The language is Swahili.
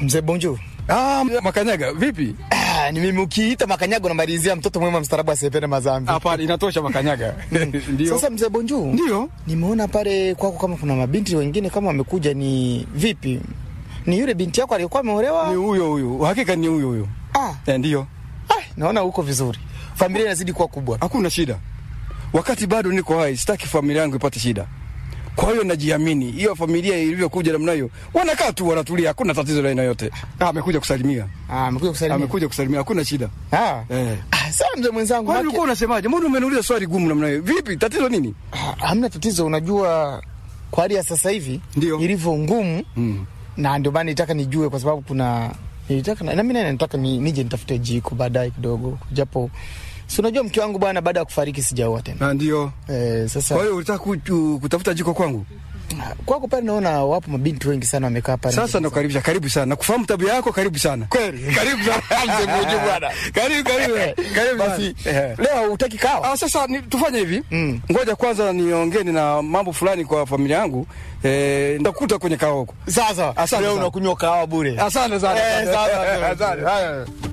Mzee Bonjo. Ah, Makanyaga, vipi? Ah, ni mimi ukiita Makanyaga unamalizia mtoto mwema mstarabu asiyependa mazambi. Hapana, inatosha Makanyaga. Ndio. Sasa mzee Bonjo. Ndio. Nimeona pale kwako kama kuna mabinti wengine kama wamekuja ni vipi? Ni yule binti yako aliyekuwa ameolewa? Ni huyo huyo. Hakika ni huyo huyo. Ah, Eh, ndio. ah, naona uko vizuri. Familia inazidi kuwa kubwa. Hakuna shida. Wakati bado niko hai, sitaki familia yangu ipate shida. Kwa hiyo najiamini. Hiyo familia ilivyokuja namna hiyo, wanakaa tu wanatulia, hakuna tatizo la aina yote. Ah, amekuja kusalimia. Ah, amekuja kusalimia. Amekuja kusalimia, hakuna shida. Ah. Eh. Ah, sawa mzee mwenzangu. Kwani maki- ulikuwa unasemaje? Mbona umeniuliza swali gumu namna hiyo? Vipi? Tatizo nini? Ah, hamna tatizo. Unajua kwa hali ya sasa hivi Ndio. ilivyo ngumu Mm. na ndio maana nitaka nijue, kwa sababu kuna nilitaka na mimi naye nataka ni, nije nitafute jiko baadaye kidogo, japo si unajua mke wangu bwana, baada ya kufariki sijaoa tena Na ndio. eh, sasa Kwa hiyo ulitaka ku- kutafuta jiko kwangu? kwako pale naona wapo mabinti wengi sana wamekaa pale. Sasa nakukaribisha, karibu sana. Nakufahamu tabia yako, karibu sana. kweli Karibu sana. Mzee Bonjo bwana. Karibu, karibu. Karibu Basi sana. Eh. leo utaki kawa? Ah, sasa ni, tufanye hivi Mm. ngoja kwanza niongee na mambo fulani kwa familia yangu eh, nitakuta kwenye kaoko. Sasa Asante leo sana. unakunywa kahawa bure. Asante sana. Eh, sawa, sawa. Asante. Haya.